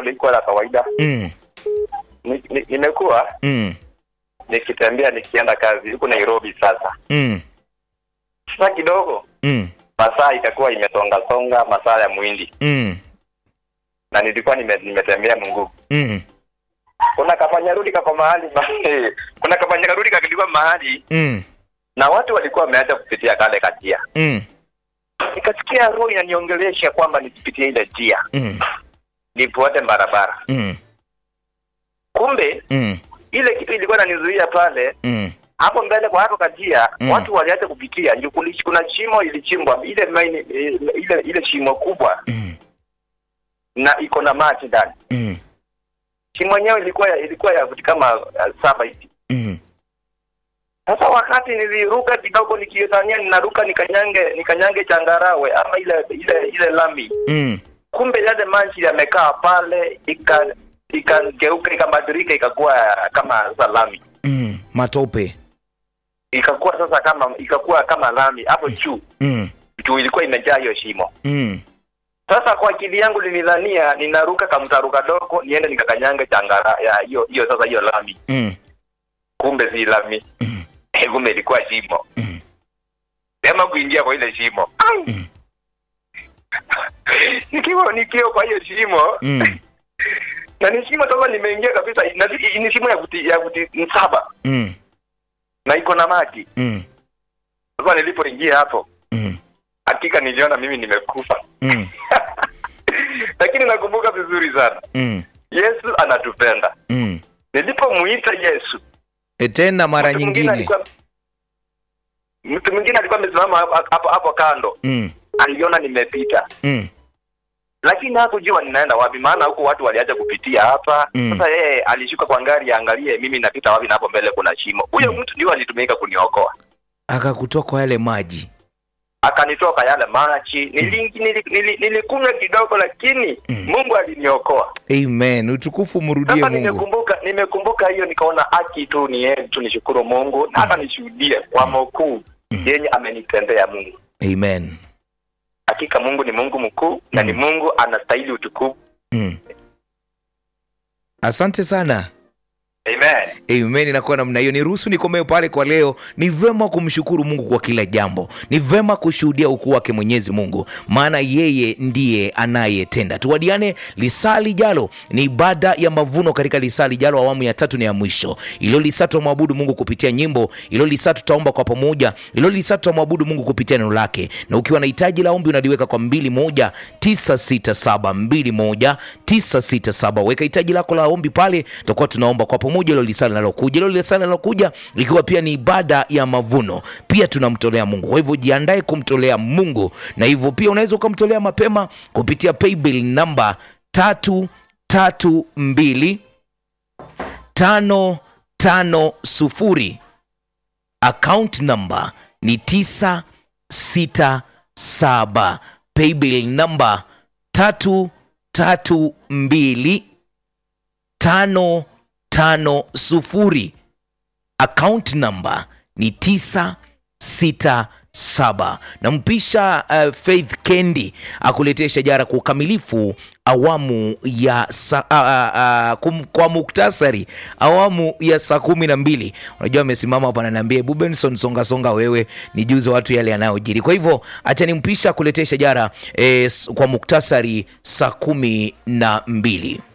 jambo liko la kawaida. Mm. Ni- ni- Nimekuwa Mm. nikitembea nikienda kazi huku Nairobi. Sasa Mm. sasa kidogo Mm. masaa itakuwa imesonga songa, masaa ya mwindi, Mm. na nilikuwa nime, nimetembea Mungu. Mm. Kuna kafanyarudi kako mahali kuna kafanyarudi kakilikuwa mahali Mm. na watu walikuwa wameacha kupitia kale katia, Mm. nikasikia roho inaniongelesha kwamba nisipitie ile njia, Mm. nifuate barabara. Mm. Kumbe Mm. ile kitu ilikuwa inanizuia pale Mm. hapo mbele kwa hapo kajia Mm. watu waliacha kupitia ndio kuli- kuna shimo ilichimbwa ile maini, ile ile shimo kubwa Mm. na iko na maji ndani Mm. shimo yenyewe ilikuwa ya, ilikuwa ya futi kama uh, saba hivi Mm. sasa wakati niliruka kidogo nikidhania ninaruka nikanyange nikanyange changarawe ama ile ile ile lami Mm. kumbe yale maji yamekaa pale ika ikageuka ikabadilika ikakuwa kama sasa lami Mm. Matope. ikakuwa sasa kama ikakuwa kama lami hapo juu Mm. juu ilikuwa imejaa hiyo shimo Mm. Sasa kwa akili yangu nilidhania ninaruka kamtaru kadogo niende nikakanyanga changara ya hiyo hiyo sasa hiyo lami, Mm. kumbe si lami Mm. kumbe ilikuwa shimo Mm. sema kuingia kwa ile shimo Ai! Mm. nikiwa nikiwa kwa hiyo shimo Mm. na ni shimo sasa nimeingia kabisa na ni- ni shimo ya futi ya futi saba Mm. na iko na maji Mm. sasa nilipoingia hapo Mm. hakika niliona mimi nimekufa Mm. lakini nakumbuka vizuri sana Mm. Yesu anatupenda Mm. nilipomuita Yesu E, tena mara Mtu mwingine nyingine. alikuwa- mtu mwingine alikuwa amesimama hapo- hapo hapo kando Mm. aliona nimepita Mm. lakini hakujua ninaenda wapi maana huku watu waliacha kupitia hapa Mm. sasa yeye alishuka kwa ngari aangalie mimi napita wapi na hapo mbele kuna shimo huyo mtu ndio alitumika kuniokoa Akakutoa kwa yale maji. akanitoka yale machi nili, nili, nili, nilikunywa kidogo lakini Mm. mungu aliniokoa Amen. Utukufu mrudie sasa Mungu. nimekumbuka nimekumbuka hiyo nikaona haki tu ni yeye tu nishukuru mungu na hata nishuhudie kwa makuu yenye amenitendea mungu Amen. hakika mungu ni mungu mkuu na ni Mm. mungu anastahili utukufu Mm. Asante sana. amen Amen. Inakuwa namna hiyo. Niruhusu nikomee pale kwa leo. Ni vema kumshukuru Mungu kwa kila jambo, ni vema kushuhudia ukuu wake Mwenyezi Mungu, maana yeye ndiye anayetenda. Tuwadiane lisaa lijalo, ni ibada ya mavuno katika lisaa lijalo, awamu ya tatu na ya mwisho. Ilo lisaa tutamwabudu Mungu kupitia nyimbo, ilo lisaa tutaomba kwa pamoja, ilo lisaa tutamwabudu Mungu kupitia neno lake. Na ukiwa na hitaji la ombi unaliweka kwa 21967 21967 weka hitaji lako la ombi pale, tutakuwa tunaomba kwa pamoja ilo lisaa linalokuja. Ilo lisaa linalokuja ikiwa pia ni ibada ya mavuno, pia tunamtolea Mungu. Kwa hivyo jiandae kumtolea Mungu, na hivyo pia unaweza ukamtolea mapema kupitia paybill namba tatu tatu mbili tano tano sufuri account number ni 967 paybill number 332 550 account number ni 967 nampisha uh, Faith Kendi akuletea shajara kwa ukamilifu awamu ya sa, uh, uh, kum, kwa muktasari awamu ya saa kumi na mbili unajua amesimama hapa ananiambia "Ebu Benson songa songa wewe nijuze watu yale yanayojiri kwa hivyo acha nimpisha akuletea shajara eh, s- kwa muktasari saa kumi na mbili